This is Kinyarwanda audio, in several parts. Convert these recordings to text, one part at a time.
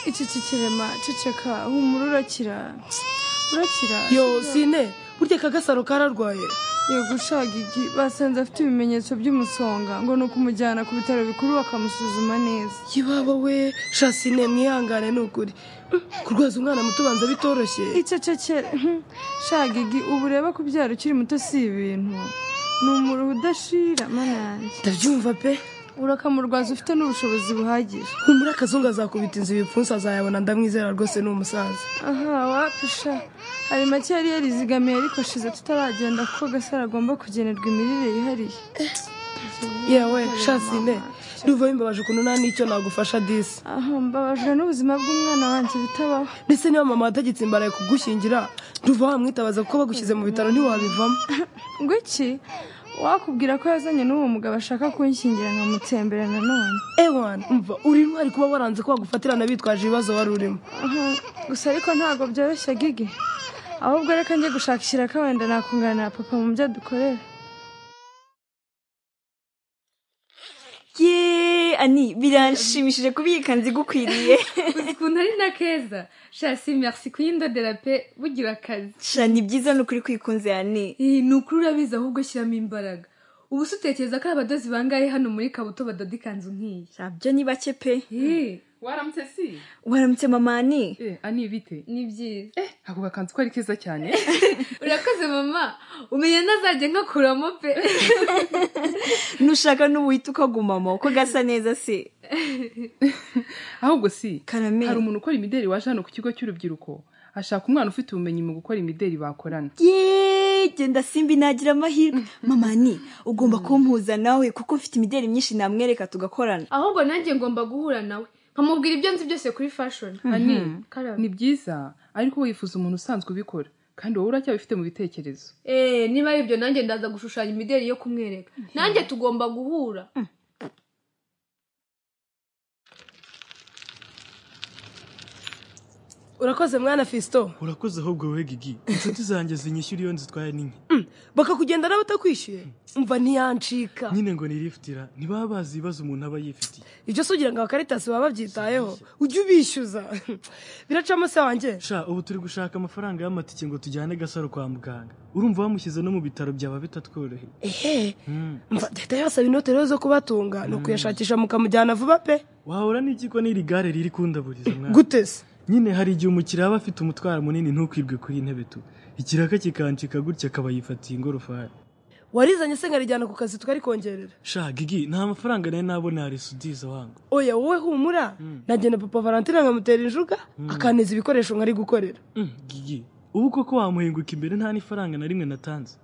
iki kirema ceceka humura urakira urakira yo sine burya kagasaro kararwaye yego ushagigi basanze afite ibimenyetso by'umusonga ngo ni ukumujyana ku bitaro bikuru bakamusuzuma neza yibaba we shasine mwihangane ni ukuri kurwaza umwana muto ubanza bitoroshye icecekere shagigi ubu ureba kubyara ukiri muto si ibintu ni umuruho udashira mana yanjye ndabyumva pe urakamurwaza ufite n'ubushobozi buhagije humura akazungu azakubita inzu ibipfunsi azayabona ndamwizera rwose ni umusaza aha wapisha hari make yari yarizigamiye ariko shize tutaragenda kuko gasaro agomba kugenerwa imirire yihariye yewe shasine nduva bimbabaje ukuntu nta n'icyo nagufasha disi aha mbabajwe n'ubuzima bw'umwana wanjye bitabaho ndetse niba mama watagitsimbaraye kugushyingira nduva wamwitabaza kuko bagushyize mu bitaro ntiwabivamo ngo iki wakubwira ko yazanye n'uwo mugabo ashaka kunshyingira nkamutsembera nanone ewana mva uri intwari kuba waranze ko wagufatirana bitwaje ibibazo wari urimo Aha, gusa ariko ntabwo byoroshye gigi ahubwo reka njye gushakishira ko wenda nakungana na papa mu byo dukorera ye ani biranshimishije kubika nzigukwiriye ukuntu ari na keza shasi merci kuyindodera pe bugira akazi sha ni byiza ni ukuri kwikunze yani Eh, ni ukuri urabizi ahubwo ushyiramo imbaraga ubu se utekereza ko abadozi bangahe hano muri kabuto badoda ikanzu nk'iyi sha byo ni bake pe Eh, waramutse si waramutse mamani eh ani bite ni byiza eh ako gakanzu ko ari keza cyane urakoze mama umenya ntazajya nkakuramo pe nushaka n'ubuhita ukagumamo ko gasa neza se ahubwo si karame hari umuntu ukora imideli waje hano ku kigo cy'urubyiruko ashaka umwana ufite ubumenyi mu gukora imideli bakorana ye genda simbi nagira amahirwe mamani ugomba kumpuza nawe kuko mfite imideli myinshi namwereka tugakorana ahubwo nanjye ngomba guhura nawe nkamubwira ibyo nzi byose kuri fashion ani karame ni byiza ariko wifuza umuntu usanzwe ubikora kandi wowe uracyabifite mu bitekerezo eh niba ari ibyo nanjye ndaza gushushanya imideli yo kumwereka nanjye tugomba guhura urakoze mwana fisito urakoze ahubwo wowe gigi inshuti zanjye zinyishyura iyo nzitwaye n'inke bakakugenda nawe utakwishyuye mva ntiyancika nyine ngo nirifutira ntibaba bazi ibibazo umuntu aba yifitiye ibyo se ugira ngo abakaritasi baba babyitayeho ujye ubishyuza biracamo se wanjye sha ubu turi gushaka amafaranga y'amatike ngo tujyane gasaro kwa muganga urumva bamushyize no mu bitaro byaba bitatworoheye ehe Hmm. mva leta yabasaba inoti rero zo kubatunga ni ukuyashakisha mukamujyana vuba pe wahora n'iki ko n'iri gare riri kundaburiza mwana gute se nyine hari igihe umukiriya aba afite umutwaro munini ntukwirwe kuri iyi ntebe tu ikiraka kikancika gutya akaba yifatiye ingorofani warizanye se nkarijyana ku kazi tukarikongerera sha gigi nta mafaranga nari nabona yarisudiza wangu oya wowe humura nagenda papa valentina nkamutera injuga akanteza ibikoresho nkari gukorera Mm, gigi ubu koko wamuhinguka imbere nta n'ifaranga na rimwe natanze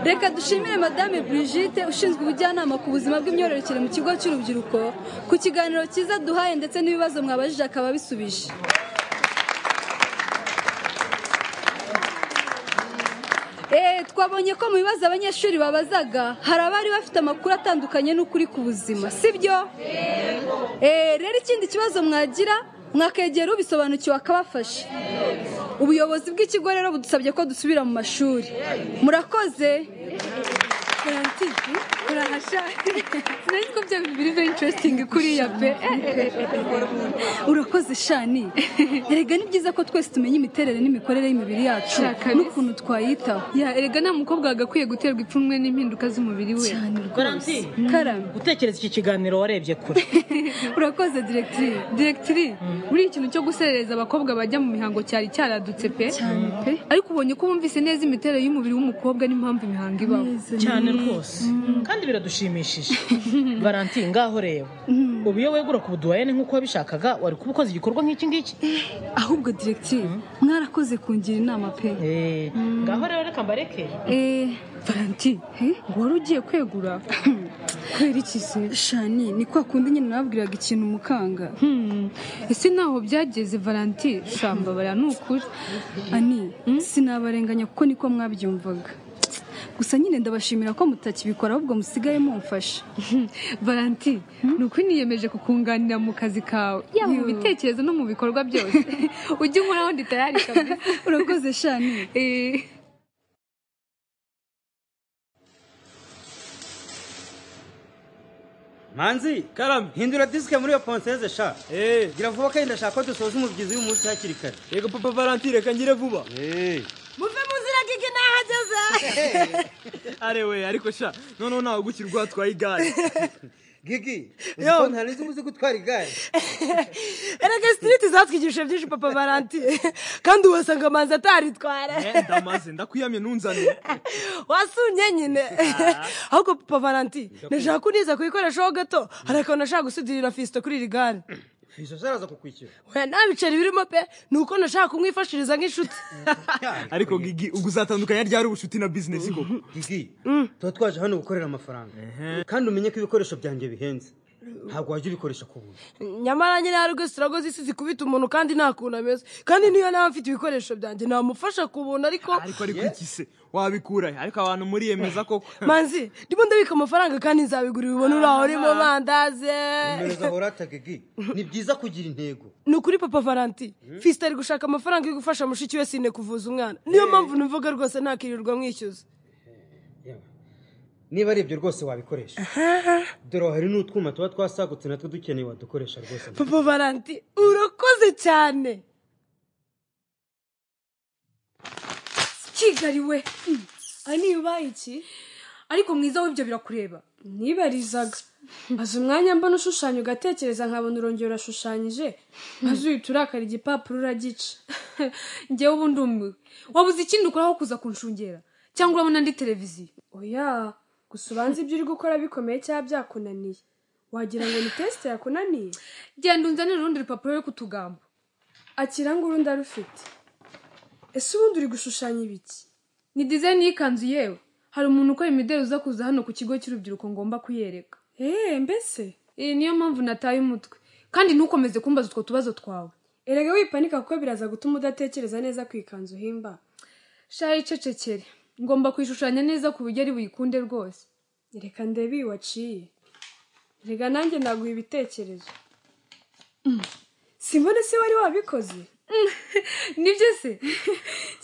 reka dushimire madame brigitte ushinzwe ubujyanama ku buzima bw'imyororokere mu kigo cy'urubyiruko ku kiganiro cyiza duhaye ndetse n'ibibazo mwabajije akaba bisubije Eh, twabonye ko mu bibazo abanyeshuri babazaga hari abari bafite amakuru atandukanye n'ukuri ku buzima sibyo Eh, rero ikindi kibazo mwagira mwakegera ubisobanukiwe akabafasha ubuyobozi bw'ikigo rero budusabye ko dusubira mu mashuri murakoze urahasha sinari ko byaba biri very interesting kuriya pe urakoze shani erega ni byiza ko twese tumenya imiterere n'imikorere y'imibiri yacu Sha, kabisa. n'ukuntu twayitaho ya erega nta mukobwa wagakwiye guterwa ipfunwe n'impinduka z'umubiri we cyane rwose Valentin, karame gutekereza iki kiganiro warebye kure urakoze diregitiri diregitiri buriya ikintu cyo guserereza abakobwa bajya mu mihango cyari cyaradutse pe pe ariko ubonye ko wumvise neza imiterere y'umubiri w'umukobwa n'impamvu imihango ibaho cyane rwose kandi biradushimishije valentin ngaho reba ubu iyo wegura ku buduwayene nk'uko wabishakaga wari kuba ukoze igikorwa nk'iki ngiki ahubwo diregitiri mwarakoze kungira inama pe Eh, ngaho rero reka mbareke eee valentin ngo wari ugiye kwegura kwera iki se shani ni kwa kundi nyine nababwiraga ikintu umukanga Hmm, ese ntaho byageze valanti shambabara ni ukuri ani sinabarenganya kuko niko mwabyumvaga gusa nyine ndabashimira ko mutakibikora ahubwo musigaye mumfasha valanti ni ukuri niyemeje kukunganira mu kazi kawe yaba mu Yoo. bitekerezo no mu bikorwa byose ujye unkoraho nditayari kabisa urakoze shani Eh, manzi karame hindura disike muri iyo ponseze sha eh gira vuba kandi ndashaka ko dusoza umubyizi w'umunsi hakiri kare yego papa valentine reka ngire vuba eh muve mu nzira gigi nahageze are we ariko sha noneho ntawe gukira urwatwaye igare gigi uzi ko ntarinzi uzi gutwara igare erega sitiriti zatwigishije byinshi papa valentine kandi wasanga amanzi ataritwara Eh, ndamaze ndakwiyamye ntunzane wasunye nyine ahubwo papa valentine nashaka kuniza kuyikoreshaho gato hari akantu nashaka gusudirira fisito kuri iri gare izo zaraza kukwishyura we nta biceri birimo pe ni uko nashaka kumwifashiriza nk'inshuti ariko gigi ubwo uzatandukanya ryari ubucuti na bizinesi koko gigi tuba twaje hano gukorera amafaranga kandi umenye ko ibikoresho byanjye bihenze ntabwo wajya ubikoresha ku buntu nyamara nyine hari rwese urago z'isi zikubita umuntu kandi nta kuntu ameze kandi niyo naba mfite ibikoresho byanjye namufasha ku buntu ariko ariko ariko iki se wabikura he? ariko abantu muriyemeza koko manzi ndimo ndabika amafaranga kandi nzabigura ubibona uri aho urimo mandaze nimero zahora atagigi ni byiza kugira intego ni ukuri papa valanti fisite ari gushaka amafaranga yo gufasha mushiki we sine kuvuza umwana niyo mpamvu nivuga rwose ntakirirwa mwishyuza niba ari ibyo rwose wabikoresha dore hari n'utwuma tuba twasagutse natwo dukeneye wadukoresha rwose papa valanti urakoze cyane kigali we niba iki ariko mwiza w'ibyo birakureba nibarizaga maze umwanya mbona ushushanya ugatekereza nkabona urongera urashushanyije maze uhita urakara igipapuro uragica njyewe ubu ndumiwe wabuze ikindi ukoraho kuza kunshungera cyangwa urabona ndi televiziyo oya gusa ubanze ibyo uri gukora bikomeye cyangwa byakunaniye wagira ngo ni tesite yakunaniye genda unzanire urundi rupapuro rwo kutugambo akira ngo urundi arufite ese ubundi uri gushushanya ibiki ni dizayini y'ikanzu yewe hari umuntu ukora imideli uza kuza hano ku kigo cy'urubyiruko ngomba kuyereka eee mbese iyi niyo mpamvu nataye umutwe kandi ntukomeze kumbaza utwo tubazo twawe erega wipanika kuko biraza gutuma udatekereza neza ku ikanzu uhimba shayi cecekere ngomba kuyishushanya neza ku buryo ari buyikunde rwose reka ndebe iyi waciye rega nanjye naguha ibitekerezo simbone se wari wabikoze nibyo se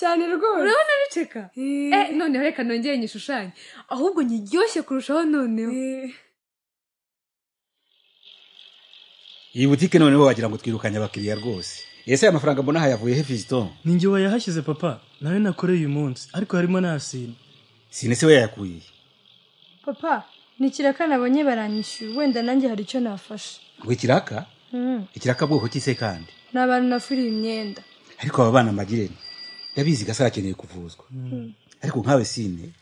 cyane rwose urabona biceka eh noneho reka nongere nyishushanye ahubwo nyiryoshye kurushaho noneho iyi butike noneho wagira ngo twirukanye abakiriya rwose ese aya mafaranga mbona aha yavuye he fizito ninjye wayahashyize papa nawe nakoreye uyu munsi ariko harimo n'ahasina sine se we yayakuye papa ni ikiraka nabonye baranyishyura wenda nanjye hari icyo nafashe ngo ikiraka ikiraka bwoko ki se kandi ni abantu nafuriye imyenda ariko aba bana magirene ndabizi gasa akeneye kuvuzwa ariko nkawe sine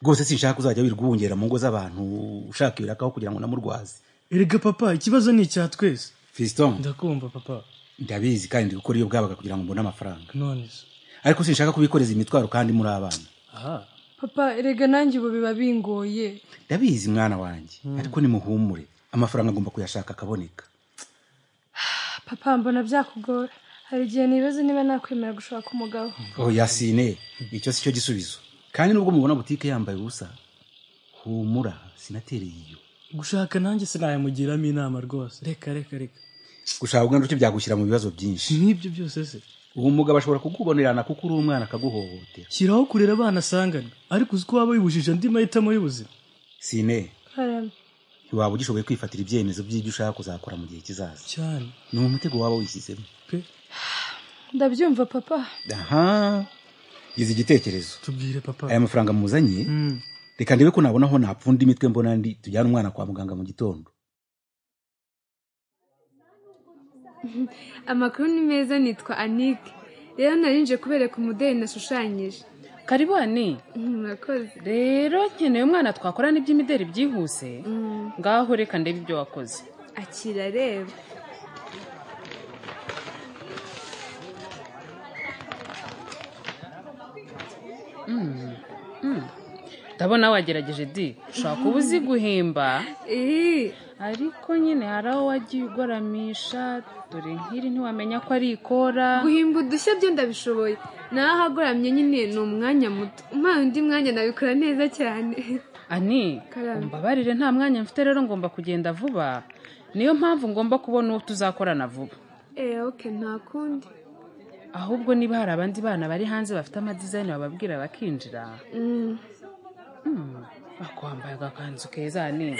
rwose sinshaka kuzajya wirirwa uwongera mu ngo z'abantu ushaka ibirakaho kugira ngo namurwaze erega papa ikibazo ni icya twese fizito ndakumva papa ndabizi kandi ndi gukora iyo bwabaga kugira ngo mbone amafaranga none se ariko sinshaka kubikoreza imitwaro kandi muri abana aha papa erega nanjye ubu biba bingoye ndabizi mwana wanjye ariko nimuhumure amafaranga agomba kuyashaka akaboneka papa mbona byakugora hari igihe nibaza niba nakwemera gushaka umugabo oh yasine icyo si cyo gisubizo kandi nubwo mubona butike yambaye ubusa humura sinatereye iyo gushaka nanjye sinayamugiramo inama rwose reka reka reka gushaka ubwandu cyo byagushyira mu bibazo byinshi n'ibyo byose se uwo mugabo ashobora kukubonerana kuko uri umwana akaguhohotera shyiraho kurera abana asangana ariko uzi ko waba wibujije andi mahitamo y'ubuzima sine karame ntiwaba ugishoboye kwifatira ibyemezo by'ibyo ushaka kuzakora mu gihe kizaza cyane ni umutego waba wishyizemo ndabyumva papa aha gize igitekerezo tubwire papa aya mafaranga muzanye reka ndebe ko nabona aho napfunda imitwe mbona ndi tujyana umwana kwa muganga mu gitondo amakuru ni meza nitwa anike rero narinje kubereka umudeli nashushanyije karibone murakoze rero nkeneye umwana twakorana iby'imideri byihuse ngaho reka ndebe ibyo wakoze akira reba Mm, mm. ndabona wagerageje di ushobora kuba uzi guhimba ariko nyine hari aho wagiye ugaramisha dore nk'iri ntiwamenya ko ari ikora guhimba udushya byo ndabishoboye naho ahagoramye nyine ni umwanya muto umpaye undi mwanya nabikora neza cyane ani Karame. mbabarire nta mwanya mfite rero ngomba kugenda vuba niyo mpamvu ngomba kubona uwo tuzakorana vuba eee oke nta kundi ahubwo niba hari abandi bana bari hanze bafite amadizayini bababwira bakinjira Mm. Mm, ako wambaye agakanzu keza ni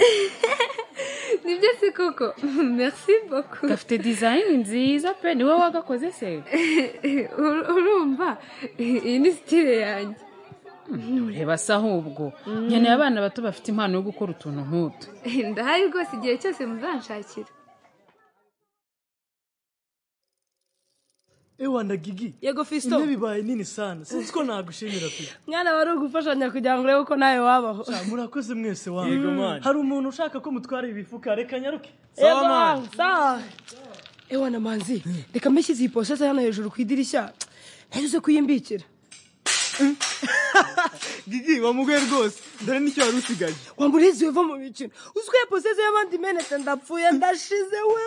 nibyo se koko merci beaucoup gafite dizayini nziza pe niwe wagakoze se Ur- urumva iyi ni sitire yanjye ureba se ahubwo nkeneye abana bato bafite impano yo gukora utuntu nk'utu ndahari rwose igihe cyose muzanshakira ewa ndagigi yego Fiston. intebe ibaye nini sana sinzi ko nagushimira pe mwana wari ugufashanya kugira ngo urebe ko nawe wabaho Ah, murakoze mwese wanyu Yego, mani. hari umuntu ushaka ko mutwara ibifuka reka nyaruke Yego, sawa. ewa na manzi reka mbishyize iyi posete hano hejuru ku idirishya nayo uze kuyimbikira gigi wamuguye rwose dore nicyo wari usigaye wambura iziwe mu mikino uzi ko iyo posete y'abandi imenetse ndapfuye ndashize we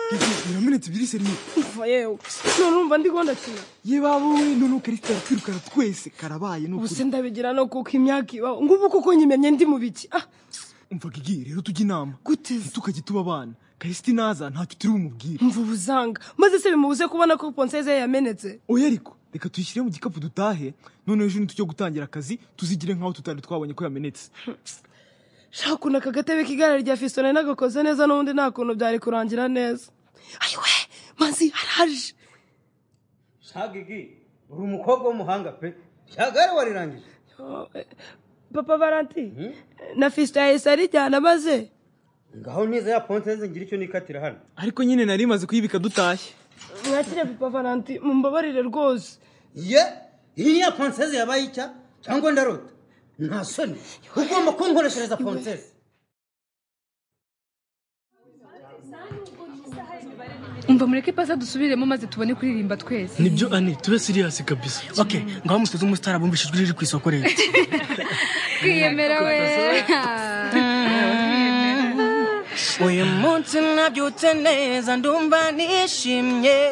biramenetse ebyiri seriye Kuva yewe none urumva ndi gahunda kina yebawe none ukarita twirukana twese karabaye ni ubu ukuri se ndabigira no kuko imyaka ibaho ngubu kuko nyimenye ndi mu biki ah umva gigi rero tujya inama ntitukajye tuba abana kahise naza ntacyo turi bumubwire mva ubuzanga maze se bimubuze kubona ko ponseze ye yamenetse oya ariko reka tuyishyire mu gikapu dutahe noneho ejo nitujya gutangira akazi tuzigire nk'aho tutari twabonye ko yamenetse shaka ukuntu aka gatebe k'igare rya fiso nari nagakoze neza n'ubundi nta kuntu byari kurangira neza ayiwe manzi haraje shagigi uri umukobwa w'umuhanga pe shagare warirangije Oh, eh, papa valanti na fiso yahise arijyana maze ngaho niza ya ponseze ngira icyo nikatira hano ariko nyine nari maze kuyibika dutashye mwakire papa valanti mumbabarire rwose ye iyi niya ponseze yabaye icya cyangwa ndarota nta soni ugomba kunkoreshereza ponseze umva mureke pasa dusubiremo maze tubone kuririmba twese nibyo ani tube siriyasi kabisa okay ngaho musoze umusitari abumbisha ijwi riri ku isoko rero twiyemera we uyu munsi nabyutse neza ndumva nishimye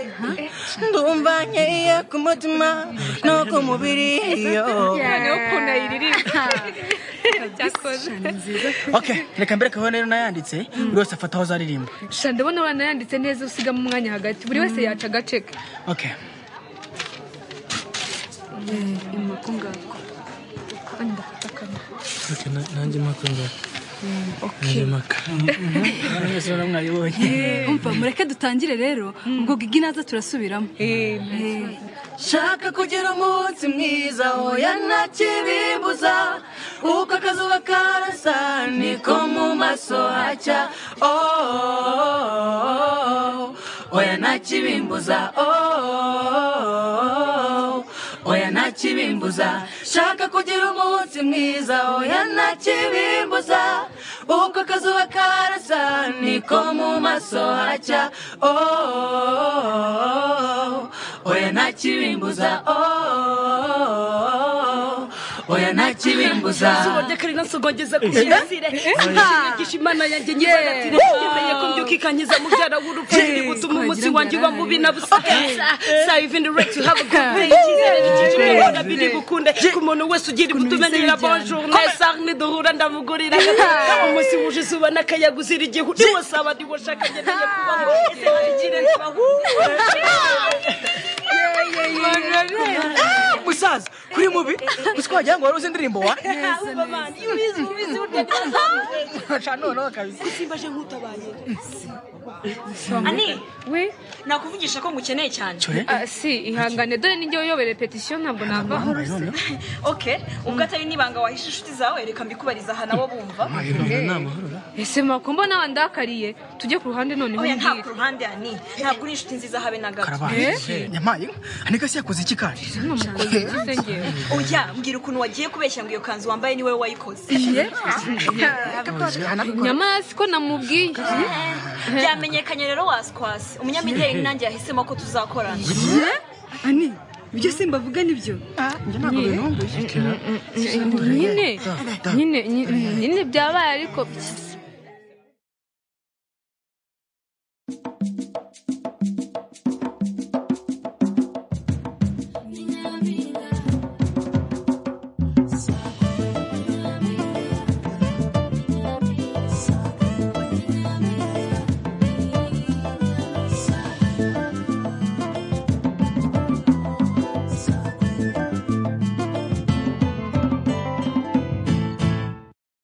ndumva nkeye ku mutima no ku mubiri yo noneho ukuntu ayiririmba byakoze okay reka mbere kaho rero nayanditse buri wese afata aho azaririmba sha ndabona abana yanditse neza usigamo umwanya hagati buri wese yaca agace ke okay impako ngako kandi ndafata akanwa reka na- nanjye mpaka ngaho nanjye okay mpaka Eh, mwayibonye umva mureke dutangire rero ubwo gigi naza turasubiramo shaka kugira umunsi mwiza oya nta kibimbuza uko akazuba karasa niko mu maso hacya Oh, oh, oh, oya nta kibimbuza Oh, oh, oh, oya nta kibimbuza shaka kugira umunsi mwiza oya nta kibimbuza uko akazuba karasa niko mu maso hacya Oh, oh, oh, oya nta kibimbuza oh, oh, oh, oya nta kibimbuza izuba ry'akarina nsogogeza ku Eh. kirasire sinyigisha imana yanjye nyibaratire nizeye ko mbyuka ikankiza mubyara w'urupfu Eh. ndi gutuma umunsi Wagira wanjye uba ngo mubi na busa Okay. so I've been the right to have a good day Eh. icyizere gikikije Eh. ubona biri bukunde ku muntu wese ugira ibutume bise ngira bijyana. bonjour nesarne duhura ndamugurira umunsi wuje izuba n'akayaga uzira igihu niwo saba niwo shaka ngeneye kubaho ese hari ikirere bahu musaza kuri mubi gusa ko wagira ngo wari uzi indirimbo wa Aca noneho kabisa simbaje nk'utabaye ani we nakuvugisha ko ngukeneye cyane Ah, si ihangane dore ninjye uyobora repetition ntabwo navaho okay ubwo atari n'ibanga wahisha inshuti zawe reka mbikubariza aha nabo bumva ese makombo nawe ndakariye tujye ku ruhande noneho oya ntabwo mbwira. ku ruhande ani ntabwo uri inshuti nziza habe na gato karabaye nyamaye aneka se yakoze iki kandi oya mbwira ukuntu wagiye kubeshya ngo iyo kanzu wambaye ni wowe wayikoze nyamara siko namubwiye byamenyekanye rero waskwasi umunyamideli nanjye yahisemo ko tuzakorana ani ibyo se mbavuga nibyo ntabwo nyine nyine nyine byabaye ariko